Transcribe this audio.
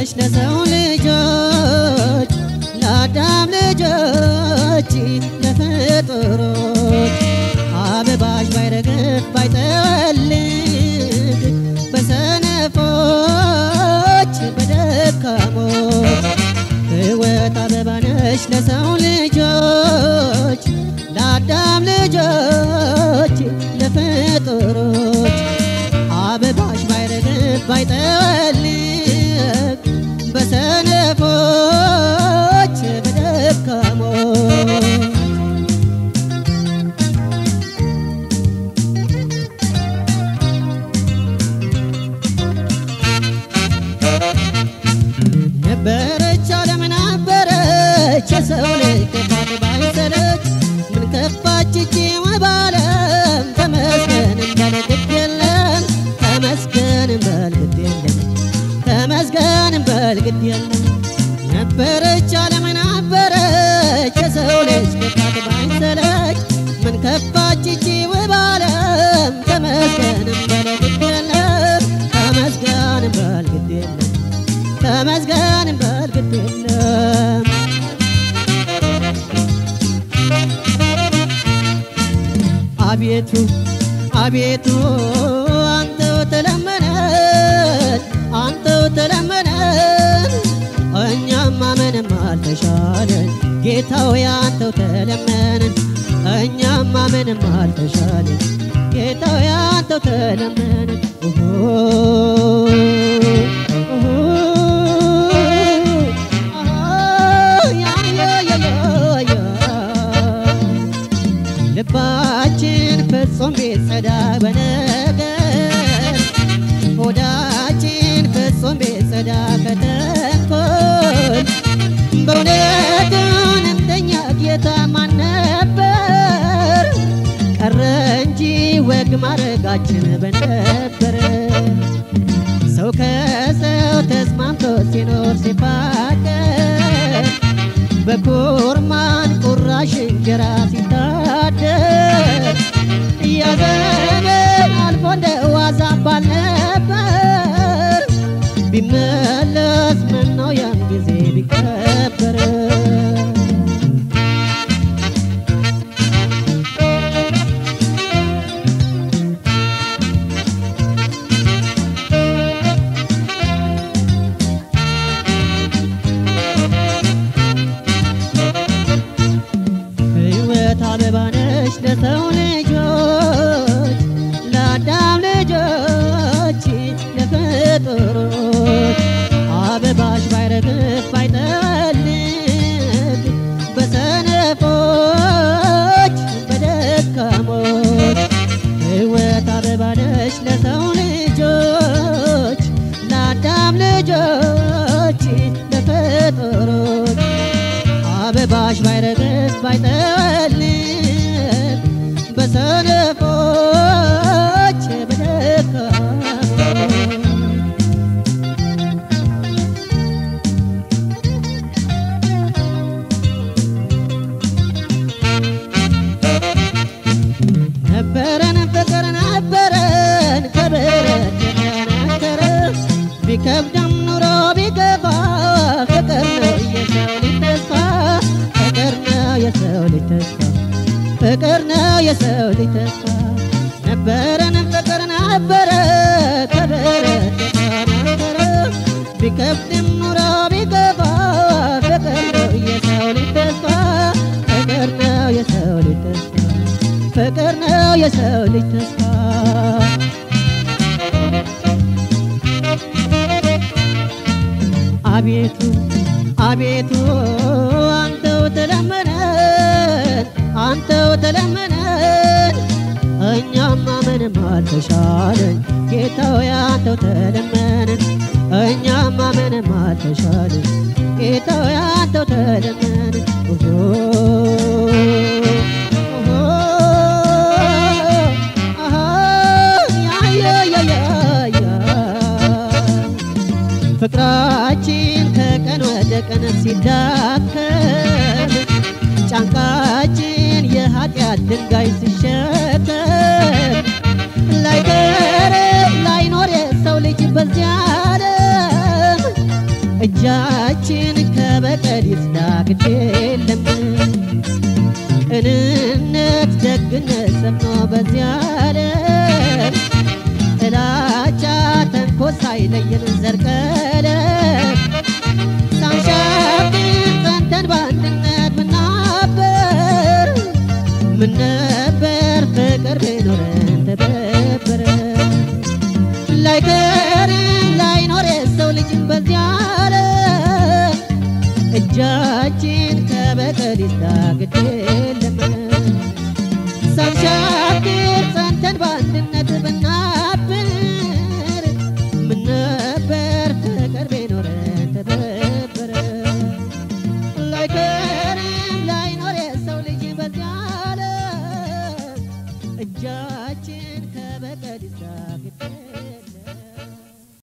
ባነሽ ለሰው ልጆች ለአዳም ልጆች ለፍጡሮች አበባሽ ባይረግፍ ባይጠወልግ በሰነፎች በደካሞች ሕይወት አበባ ነሽ ለሰው ልጆች ለአዳም ልጆች ለፍጡሮች አበባሽ ባይረግፍ ባይጠወልግ በሰነፎች በደካሞች ነበረች ዓለም ነበረች የሰው ልጅ ክፋት ባይሰለች ምን ከፋች እጅ ባለም ተመስገን እንበል ግድ የለም ተመስገን እንበል ግድ የለም ተመስገን እንበል ግድ የለም ነበረች ዓለም ነበረች የሰው ልጅ ክፋት ባይሰለች ምን ከፋች እጅ ባለም ተመስገን እንበል ግድ የለም ተመስገን እንበል ግድ የለም ተመስገን እንበል ግድ የለም አቤቱ አቤቱ አንተው ተለመነን አንተው ተለመነን እኛማ ምንም አልተሻለን ጌታው ያንተው ተለመነን እኛማ ምንም አልተሻለን ጌታው ያንተው ተለመነን ኦሆ ኦሆ ያ ያ ያ ያ ልባችን ፍጹም ቢጸዳ በነገር ሆዳችን ፍጹም ቢጸዳ ከተንኮል በእውነቱን እንደኛ ጌታ ማን ነበር? ቀረ እንጂ ወግ ማድረጋችን በነበረ ሰው ከሰው ተስማምቶ ሲኖር ሲፋቀር በኩርማን ቁራሽ እንጀራ ሲታደር እያዘመን አልፎ እንደ ዋዛ ባልነበር ቢመለስ ምነው ያን ጊዜ ቢከበር ሕይወት አበባ ነሽ ለሰው ልጆች ለአዳም ልጆች ለፍጡሮች አበባሽ ባይረግፍ ባይጠወልግ በሰነፎች በደካሞች ሕይወት አበባ ነሽ ለሰው ልጆች ለአዳም ልጆች ለፍጡሮች አበባሽ ባይረግፍ ባይጠወልግ በሰነፎች በደካሞች ነበረን ፍቅር ነበረን ከብረት የተነከረ ቢከብድም ኑሮ ቢገፋ ፍቅር ነው የሰው ልጅ ተስፋ ፍቅር ነው የሰው ልጅ ተስፋ ፍቅር ነው የሰው ልጅ ተስፋ ነበረን ፍቅር ነበረ ከብረት የተነከረ ቢከብድም ኑሮ ቢገፋ ፍቅር ነው የሰው ልጅ ተስፋ ፍቅር ነው የሰው ልጅ ተስፋ ፍቅር ነው የሰው ልጅ ተስፋ አቤቱ አቤቱ አንተው ተለመነን አንተው ተለመነን እኛማ ምንም አልተሻለን ጌታው አንተው ተለመነን እኛማ ምንም አልተሻለን ጌታው አንተው ተለመነን ኦሆ ኦሆ አሃ ያ ያ ያ ያ ያ ፍቅራችን ከቀን ወደ ቀን ሲዳከም ጫንቃችን የኃጢአት ድንጋይ ሲሸከም ላይቀር ላይኖር የሰው ልጅ በዚያ ዓለም እጃችን ከበቀል ይጽዳግድ የለም ቅንነት ደግነት ሰፍኖ በዚያ ዓለም ጥላቻ ተንኮል ሳይለየን ዘርቀለም ሳንሻግር ጸንተን በአንድነት ምናበር ምን ነበር ፍቅር ቢኖረን ተበበረ ላይቀርም ላይኖር የሰው ልጅ በዚያ ዓለም እጃችን ከበቀል ይስታግድ የለም ሳንሻግር ጸንተን በአንድነት ብናብር ምን ነበር ፍቅር ቢኖረን ተበበረ ላይቀርም ላይኖር የሰው ልጅ በዚያ ዓለም እጃችን ከበቀል ይስታግድ